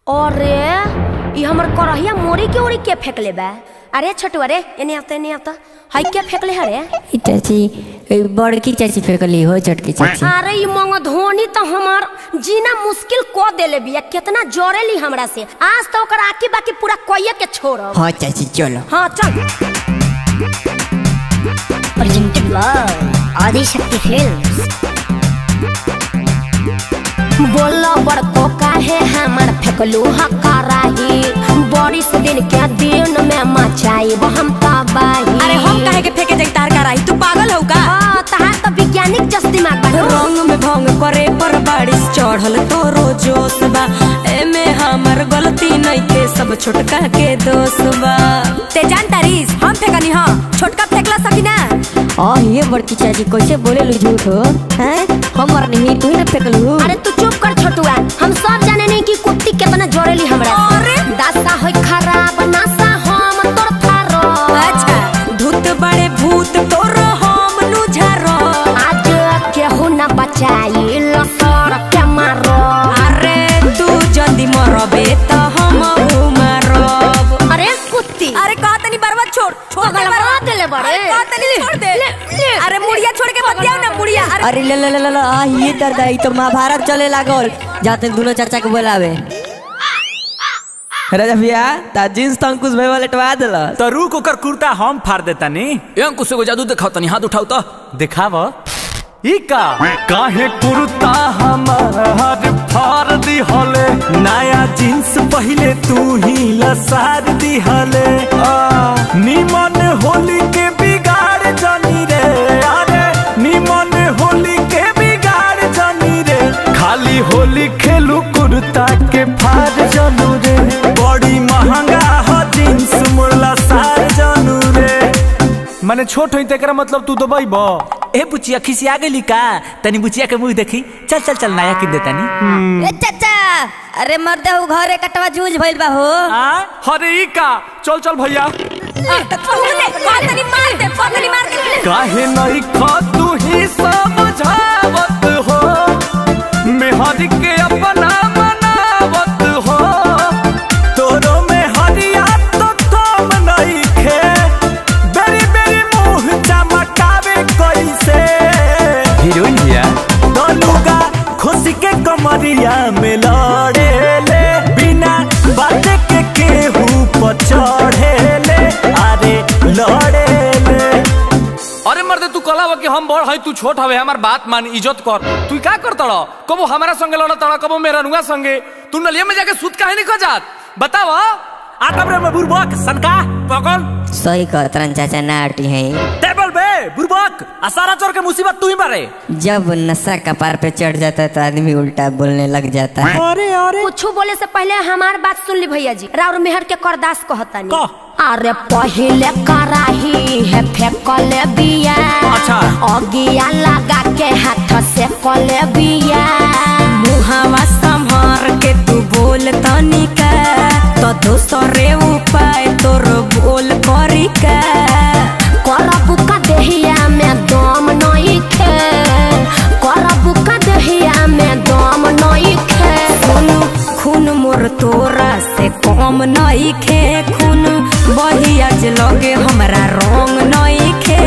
अरे ई हमर करहिया मोरी के ओरी के फेंकले बा अरे छोटू अरे एने आवता एने आवता हाई के फेंकले हरे ई चाची ई बड़की चाची फेंकली हो छोटकी चाची अरे ई मंग धोनी तो हमार जीना मुश्किल को देले बिया कितना जोरेली हमरा से आज तो ओकर आकी बाकी पूरा कोइये के छोड़ब हाँ चाची चलो हाँ चल presented by Adishakti Films. बोलो बड़को काहे हमर फेंकलू हकाराही बारिश दिन के दिन में मचाई हम तबाही अरे हम काहे के फेंके जाई तार कराई तू पागल हो का हाँ तहार तो वैज्ञानिक जस दिमाग बा रंग में भंग करे पर बारिश चढ़ल तोरो जोश बा एमे हमर गलती नहीं के सब छोटका के दोष बा ते जान तारीस हम फेंकनी हां छोटका फेंकला सकी ना आ ये बड़की चाची कैसे बोले लू झूठ हो हैं हमर नहीं तू ही ना फेंकलू अरे तू चुप कर छोटुआ हम सब जाने नहीं कि कुत्ती कितना जोरेली हमरा से। अरे! दासा होई खराब नासा हम तोर फारो अच्छा धूत बड़े भूत तोरो हम नु झारो आज केहू न बचाई लसर के मारो अरे तू जल्दी मरबे त हम मरब अरे कुत्ती अरे कहा तनी बर्बाद छोड़ छोड़ दे पगलवा बर्बाद देले बड़े। अरे कहा तनी छोड़ दे ले, ले। अरे मुड़िया छोड़ के मत जाओ ना मुड़िया अरे अरे ले ले ले ले ले, आ ये दर्द आई तो महाभारत चले लागल जाते दोनों चाचा के बोलावे राजा भैया ता जींस तो अंकुश भाई वाले टवा दिला तो रुक ओकर कुर्ता हम फाड़ देता नी ए अंकुश एगो जादू दिखाओ तनी हाथ उठाओ तो दिखाव ई का काहे कुर्ता हमार फाड़ दिहले नया जींस पहले तू ही लसार दिहले निमन होली के बिगाड़ जानी रे अरे निमन होली के बिगाड़ जानी रे खाली होली खेलू कुर्ता के फाड़ जानू रे बड़ी महंगा हो जींस मुरला सार जानू रे माने छोट होई तेकरा मतलब तू दबाई बा ए बुचिया खिसिया गेली का तनी बुचिया के मुंह देखी चल चल चल नया किन देतानी ए चाचा अरे मर्दे हो घरे कटवा जूझ भइल बा हो आ हरे ई का चल चल भैया तूने कहा तनी मार दे पगली मार दे काहे नहीं खा तू ही समझावत हो मेहर के अपना बनावत हो तोरो में हरिया तो थम नहीं खे बेरी बेरी मुंह चमकावे कैसे हीरोइन भैया दोनुगा खुशी के कमरिया में लड़े ले बिना बात के केहू पर चढ़े ले अरे लड़े ले अरे मर्दे तू कला कि हम बड़ है तू छोट हवे हमार बात मान इज्जत कर तू का कर तड़ कबो हमारा संगे लड़ तड़ कबो मेरा नुआ संगे तू नलिया में जाके सूत काहे नहीं खा जात बताव आटम रे में बुरबक सनका पकड़ सही कहतरन चाचा नाटी है टेबल बे बुरबक आ सारा चोर के मुसीबत तू ही मारे जब नशा कपार पे चढ़ जाता है तो आदमी उल्टा बोलने लग जाता है अरे अरे कुछ बोले से पहले हमार बात सुन ली भैया जी राउर मेहर के करदास कहतानी कह। अरे पहिले कराही है फेंकले बिया अच्छा। अगिया लगा के हाथ से कले बिया मुहावा संभार के तू बोल तनिका तो दोसरे उपाय तोर बोल करी का करबू का देहिया में दम नहीं खे करबू का देहिया में दम नहीं खे खून खून मोर तोरा से कम नहीं खे खून बहिया जे लगे हमरा रंग नहीं खे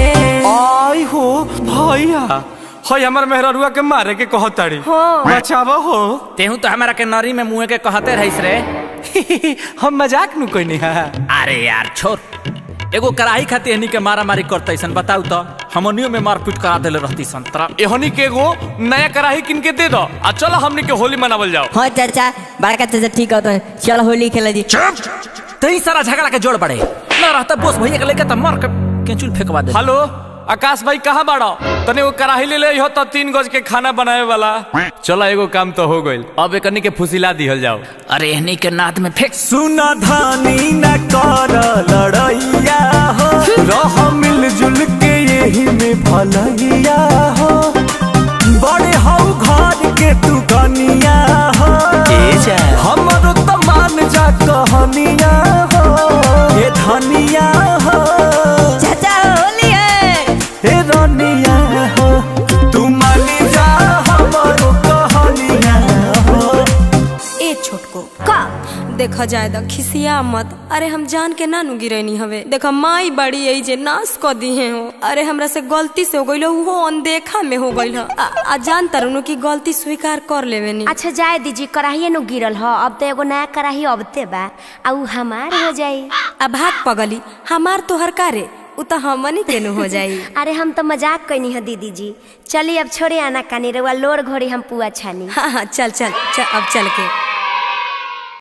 आई हो भैया हई हमर मेहररुआ के मारे के कहताड़ी बचावा हो तेहू तो हमारा के नरी में मुंह के कहते रहिस रे हम मजाक नु कोई नहीं है अरे यार छोड़ एगो कराही खाती हनी के मारा मारी करते सन बताऊ तो हमनियो में मारपीट करा देले रहती संतरा एहनी के एगो नया कढ़ाई किन के दे दो आ चलो हमनी के होली मनावल जाओ हाँ चाचा बड़का चाचा ठीक होता है चल होली खेला जी तई सारा झगड़ा के जोड़ पड़े ना रहता बोस भैया के लेके त मार के केचुल फेंकवा दे हेलो आकाश भाई कहाँ बाड़ो तने वो कढ़ाई ले ले हो तो तीन गज के खाना बनावे वाला चलो एगो काम तो हो गइल अब एकनी के फुसिला दिहल जाओ अरे हनी के नाद में फेंक सुना धानी न कर लड़ैया हो रह मिलजुल के यही में भलैया हो बड़े हो घर के तू कनिया हो हमरो तो मान जा कहनिया हो ये धनिया हो चाचा होली है हे रनिया हो तू मानी जा हमरो कहनिया हो ए छोट छोटको का देखा जाए द खिसिया मत अरे हम जान के ना नु गिरैनी हवे देखा माई बड़ी यही जे नाश क दिए हो अरे हमरा से गलती से हो गइल उहो अनदेखा में हो गइल आ, आ जान तरनु की गलती स्वीकार कर लेवे नी अच्छा जाए दीजिए कढ़ाइए नु गिरल ह अब तो एगो नया कढ़ाई अबते बा आ उ हमार हो जाई अब भाग पगली हमार तोहर कारे उ तो हमनी के नु हो जाई अरे हम तो मजाक कैनी है दीदी जी चलिए अब छोड़े आना कानी रउआ लोर घोड़ी हम पुआ छानी हाँ हाँ चल चल चल अब चल के